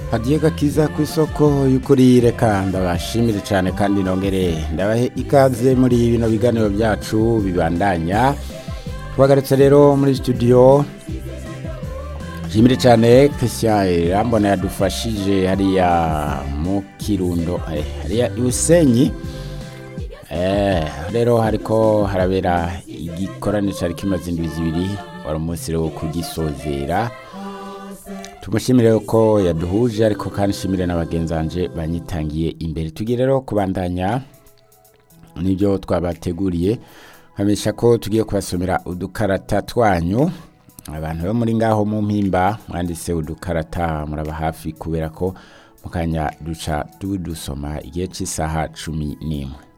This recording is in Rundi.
hagiye gakiza ku isoko y'ukuri reka ndabashimire cyane kandi nongere ndabahe ikaze muri bino biganiro byacu bibandanya twagarutse rero muri studio shimire cyane christian irambona yadufashije hariya mu kirundo eh, hariya ibusenyi eh, rero hariko harabera igikorane cari kimaze indwi zibiri wari umunsi rero wo kugisozera tumushimire ko yaduhuje ariko kandi nshimire na bagenzi banje banyitangiye imbere tugiye rero kubandanya nibyo twabateguriye nkamenyesha ko tugiye kubasomera udukarata twanyu abantu bo muri ngaho mu mpimba mwanditse udukarata muraba hafi kubera ko mu kanya duca tudusoma igihe cy'isaha cumi n'imwe